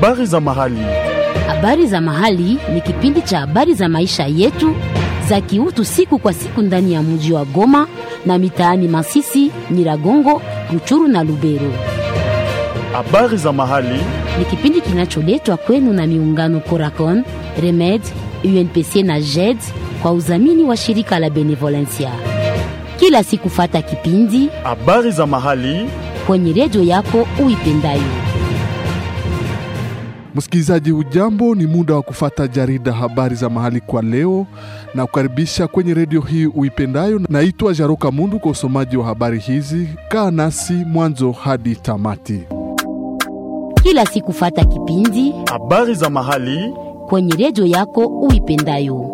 Habari za mahali. Habari za mahali ni kipindi cha habari za maisha yetu za kiutu siku kwa siku ndani ya mji wa Goma na mitaani Masisi, Nyiragongo, Ruchuru na Lubero. Habari za mahali. Ni kipindi kinacholetwa kwenu na miungano Coracon, Remed, UNPC na JED kwa udhamini wa shirika la Benevolencia. Kila siku fata kipindi Habari za mahali. kwenye redio yako uipendayo. Msikilizaji, ujambo, ni muda wa kufata jarida habari za mahali kwa leo na kukaribisha kwenye redio hii uipendayo. Naitwa Jaroka Mundu kwa usomaji wa habari hizi. Kaa nasi mwanzo hadi tamati. Kila siku fata kipindi Habari za mahali. kwenye redio yako uipendayo.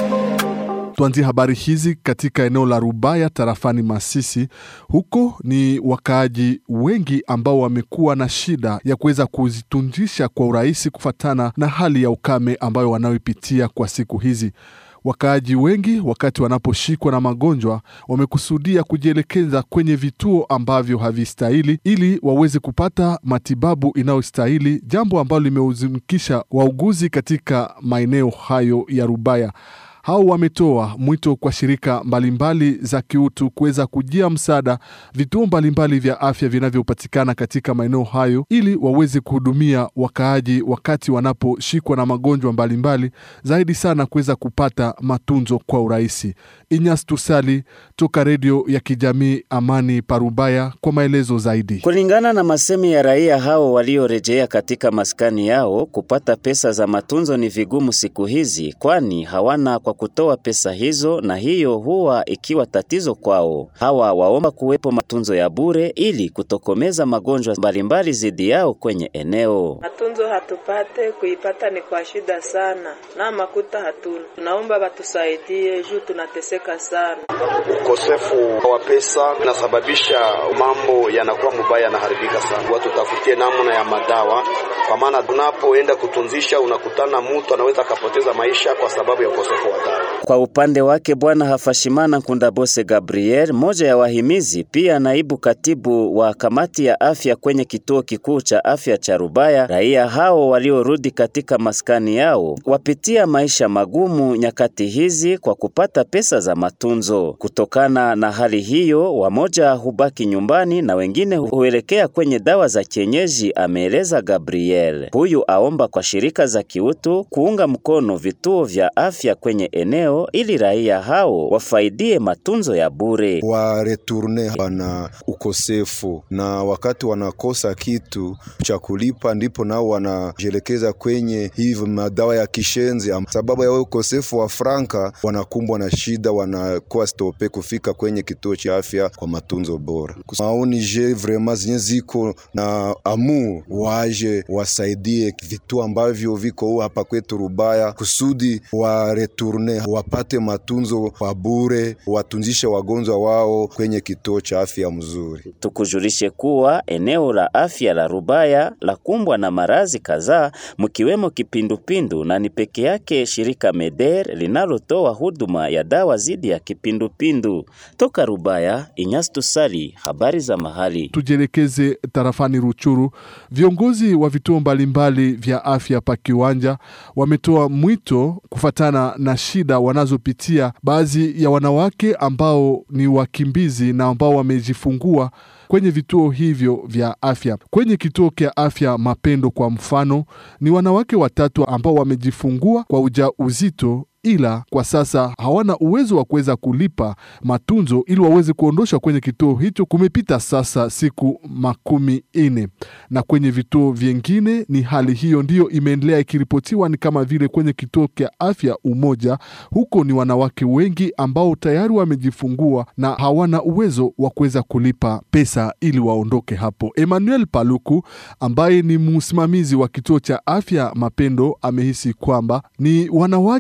Tuanzie habari hizi katika eneo la Rubaya tarafani Masisi. Huko ni wakaaji wengi ambao wamekuwa na shida ya kuweza kuzitunjisha kwa urahisi kufatana na hali ya ukame ambayo wanayoipitia kwa siku hizi. Wakaaji wengi wakati wanaposhikwa na magonjwa wamekusudia kujielekeza kwenye vituo ambavyo havistahili ili waweze kupata matibabu inayostahili, jambo ambalo limehuzunikisha wauguzi katika maeneo hayo ya Rubaya. Hao wametoa mwito kwa shirika mbalimbali za kiutu kuweza kujia msaada vituo mbalimbali vya afya vinavyopatikana katika maeneo hayo ili waweze kuhudumia wakaaji wakati wanaposhikwa na magonjwa mbalimbali, zaidi sana kuweza kupata matunzo kwa urahisi. Inyas Tusali toka redio ya kijamii Amani Parubaya kwa maelezo zaidi. Kulingana na masemi ya raia hao waliorejea katika maskani yao, kupata pesa za matunzo ni vigumu siku hizi, kwani hawana kwa kutoa pesa hizo, na hiyo huwa ikiwa tatizo kwao. Hawa waomba kuwepo matunzo ya bure ili kutokomeza magonjwa mbalimbali zidi yao kwenye eneo. Matunzo hatupate, kuipata ni kwa shida sana, na makuta hatuna. Tunaomba batusaidie juu tunateseka sana. Ukosefu wa pesa unasababisha mambo yanakuwa mubaya, yanaharibika sana. Watu tafutie namna ya madawa, kwa maana tunapoenda kutunzisha, unakutana mtu anaweza akapoteza maisha kwa sababu ya ukosefu wa dawa. Kwa upande wake Bwana Hafashimana Nkundabose Gabriel, moja ya wahimizi, pia naibu katibu wa kamati ya afya kwenye kituo kikuu cha afya cha Rubaya, raia hao waliorudi katika maskani yao wapitia maisha magumu nyakati hizi kwa kupata pesa za matunzo. Kutokana na hali hiyo, wamoja hubaki nyumbani na wengine huelekea kwenye dawa za kienyeji, ameeleza Gabriel. Huyu aomba kwa shirika za kiutu kuunga mkono vituo vya afya kwenye eneo ili raia hao wafaidie matunzo ya bure. wa returne wana ukosefu na wakati wanakosa kitu cha kulipa, ndipo nao wanajielekeza kwenye hivi madawa ya kishenzi. Am- Sababu ya ukosefu wa franka, wanakumbwa na shida, wanakuwa stope kufika kwenye kituo cha afya kwa matunzo bora. Maoni je vrema zenye ziko na amu waje wasaidie vituo ambavyo viko hapa kwetu Rubaya kusudi wa returne wapate matunzo kwa bure, watunzishe wagonjwa wao kwenye kituo cha afya mzuri. Tukujulishe kuwa eneo la afya la Rubaya la kumbwa na marazi kadhaa mkiwemo kipindupindu na ni peke yake shirika Meder linalotoa huduma ya dawa dhidi ya kipindupindu. Toka Rubaya, Inyas Tusali, habari za mahali. Tujielekeze tarafani Ruchuru. Viongozi wa vituo mbalimbali vya afya pa kiwanja wametoa mwito kufatana na shida wanazopitia baadhi ya wanawake ambao ni wakimbizi na ambao wamejifungua kwenye vituo hivyo vya afya. Kwenye kituo cha afya Mapendo kwa mfano, ni wanawake watatu ambao wamejifungua kwa ujauzito ila kwa sasa hawana uwezo wa kuweza kulipa matunzo ili waweze kuondoshwa kwenye kituo hicho. Kumepita sasa siku makumi ine, na kwenye vituo vyengine ni hali hiyo ndiyo imeendelea ikiripotiwa, ni kama vile kwenye kituo cha afya Umoja. Huko ni wanawake wengi ambao tayari wamejifungua na hawana uwezo wa kuweza kulipa pesa ili waondoke hapo. Emmanuel Paluku ambaye ni msimamizi wa kituo cha afya Mapendo amehisi kwamba ni wanawake wa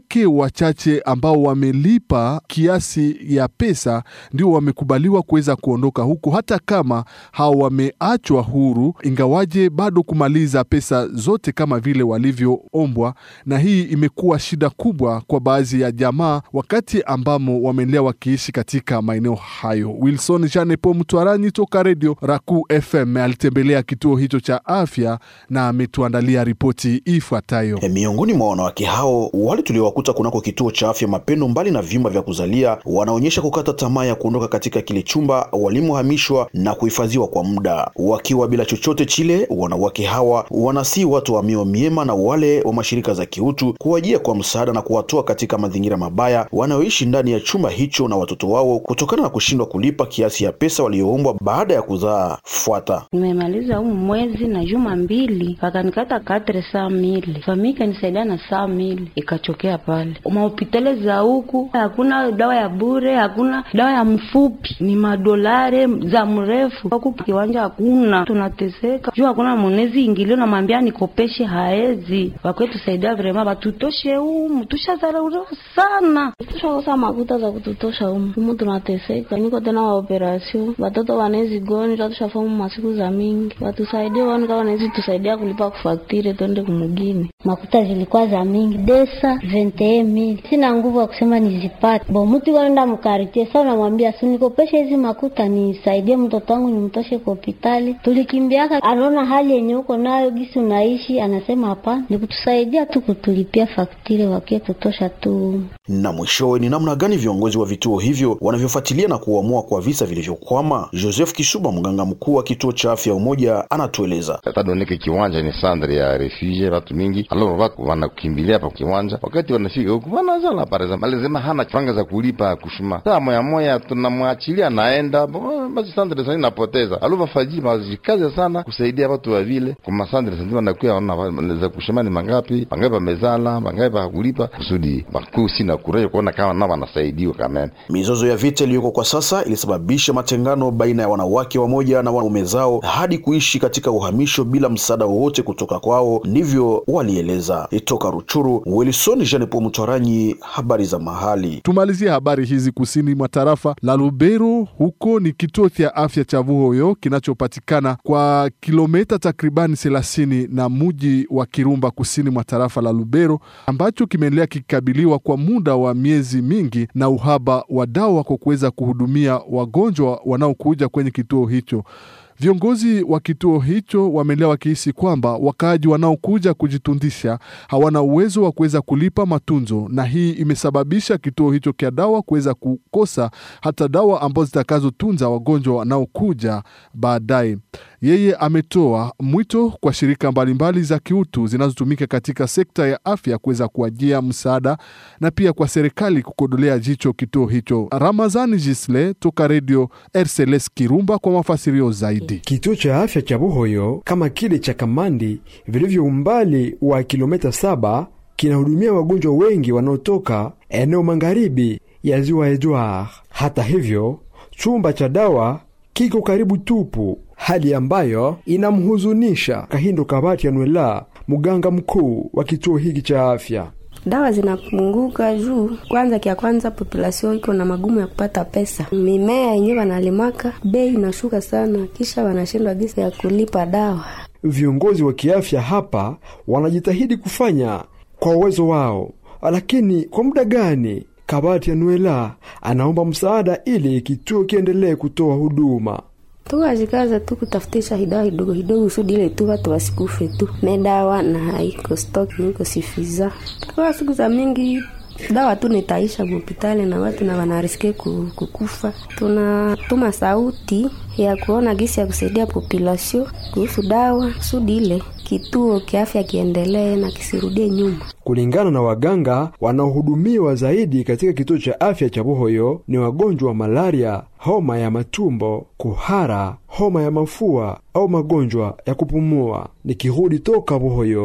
wachache ambao wamelipa kiasi ya pesa ndio wamekubaliwa kuweza kuondoka huko, hata kama hao wameachwa huru, ingawaje bado kumaliza pesa zote kama vile walivyoombwa, na hii imekuwa shida kubwa kwa baadhi ya jamaa wakati ambamo wameendelea wakiishi katika maeneo hayo. Wilson Janepo Mtwarani toka redio Raku FM alitembelea kituo hicho cha afya na ametuandalia ripoti ifuatayo. E, miongoni mwa wanawake hao wale tuliowakuta kunako kituo cha afya Mapendo, mbali na vyumba vya kuzalia, wanaonyesha kukata tamaa ya kuondoka katika kile chumba walimohamishwa na kuhifadhiwa kwa muda. Wakiwa bila chochote chile, wanawake hawa wanasii watu wa mioyo miema na wale wa mashirika za kiutu kuwajia kwa msaada na kuwatoa katika mazingira mabaya wanaoishi ndani ya chumba hicho na watoto wao kutokana na kushindwa kulipa kiasi ya pesa walioombwa baada ya kuzaa. Fuata. Nimemaliza humu mwezi na juma mbili, wakanikata katre saa mili, famii ikanisaidia na saa mili, ikachokea pale mahopitali za huku. Hakuna dawa ya bure, hakuna dawa ya mfupi, ni madolare za mrefu. Huku kiwanja hakuna, tunateseka juu hakuna mwenezi ingilio, namwambia nikopeshe, haezi wakwetusaidia vrema, batutoshe humu, tushazarauliwa sana, tushakosa makuta za kututosha humu humu, tunateseka. Niko tena wa operasio, watoto wanezi gonjwa, tushafamu masiku za mingi, watusaidie waone kama wanawezi tusaidia kulipa kufaktire twende kumugini. Makuta zilikuwa za mingi desa vente mili, sina nguvu ya kusema nizipate. Bo mtu kwenda mkaritie sa, unamwambia si nikopeshe hizi makuta nisaidie mtoto wangu nimtoshe kwa hospitali. Tulikimbiaka, anaona hali yenye uko nayo gisi unaishi, anasema hapana, nikutusaidia tu kutulipia faktire wakie tutosha tu. Na mwishowe ni namna gani viongozi wa vituo hivyo wanavyofuatilia na kuamua kwa visa vilivyokwama? Joseph Kisuba, mganga mkuu wa kituo cha afya Umoja, anatueleza. Tadoneke kiwanja ni sandre ya refugie, watu mingi alo watu wanakimbilia pa kiwanja, wakati wanafika huku wanazala pareza alizema hana franga za kulipa kushuma saa moya moya, tunamwachilia naenda basi, sandre sasa inapoteza alo wafaji mazikaze sana kusaidia watu wa vile kwa masandre sasa, wanakuwa wana za kushuma ni mangapi, mangapi wamezala, mangapi hakulipa kusudi bakuu sina kuraje kuona kama nao wanasaidiwa kama Mizozo ya vita iliyoko kwa sasa ilisababisha matengano baina ya wanawake wamoja na wanaume zao hadi kuishi katika uhamisho bila msaada wowote kutoka kwao, ndivyo walieleza. Toka Ruchuru, Wilson Jean Paul Mtwaranyi, habari za mahali. Tumalizie habari hizi kusini mwa tarafa la Lubero. Huko ni kituo cha afya cha Vuhoyo kinachopatikana kwa kilomita takribani thelathini na muji wa Kirumba kusini mwa tarafa la Lubero, ambacho kimeendelea kikikabiliwa kwa muda wa miezi mingi na uhaba wa dawa kwa kuweza kuhudumia wagonjwa wanaokuja kwenye kituo hicho. Viongozi wa kituo hicho wameendelea wakihisi kwamba wakaaji wanaokuja kujitundisha hawana uwezo wa kuweza kulipa matunzo, na hii imesababisha kituo hicho cha dawa kuweza kukosa hata dawa ambazo zitakazotunza wagonjwa wanaokuja baadaye. Yeye ametoa mwito kwa shirika mbalimbali za kiutu zinazotumika katika sekta ya afya kuweza kuajia msaada na pia kwa serikali kukodolea jicho kituo hicho. Ramazani Jisle toka redio RCLS Kirumba kwa mafasirio zaidi. Kituo cha afya cha Buhoyo kama kile cha Kamandi vilivyo umbali wa kilomita saba kinahudumia wagonjwa wengi wanaotoka eneo magharibi ya ziwa Edward. Hata hivyo, chumba cha dawa kiko karibu tupu, hali ambayo inamhuzunisha Kahindo Kabati Anwela, mganga mkuu wa kituo hiki cha afya. Dawa zinapunguka juu kwanza, kia kwanza populasio iko na magumu ya kupata pesa, mimea yenyewe wanalimaka bei inashuka sana, kisha wanashindwa gisa ya kulipa dawa. Viongozi wa kiafya hapa wanajitahidi kufanya kwa uwezo wao, lakini kwa muda gani? Kabati Anuela anaomba msaada ili kituo kiendelee kutoa huduma. Tukajikaza tu kutafutisha hidawa hidogo hidogo kusudi ile tu watu wasikufe tu, medawa na haiko stock niko sifiza kwa siku za mingi dawa tu nitaisha hospitali na watu na wanariske kukufa. Tunatuma sauti ya kuona gisi ya kusaidia population kuhusu dawa kusudi ile kituo kiafya kiendelee na kisirudie nyuma. Kulingana na waganga wanaohudumiwa zaidi katika kituo cha afya cha Buhoyo ni wagonjwa wa malaria, homa ya matumbo, kuhara, homa ya mafua au magonjwa ya kupumua. Nikirudi toka Buhoyo,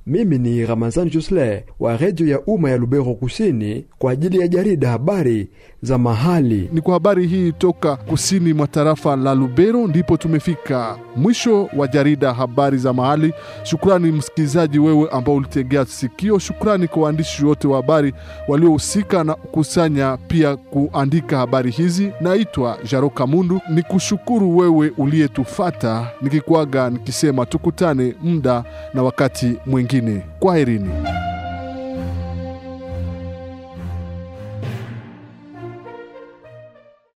Mimi ni Ramazan Josle wa redio ya umma ya Lubero Kusini kwa ajili ya jarida habari za mahali. Ni kwa habari hii toka kusini mwa tarafa la Lubero ndipo tumefika mwisho wa jarida habari za mahali. Shukrani msikilizaji wewe ambao ulitegea sikio. Shukrani kwa waandishi wote wa habari waliohusika na kukusanya pia kuandika habari hizi. Naitwa Jaro Kamundu, ni kushukuru wewe uliyetufata, nikikuaga nikisema tukutane muda na wakati mwingine. Kwaherini.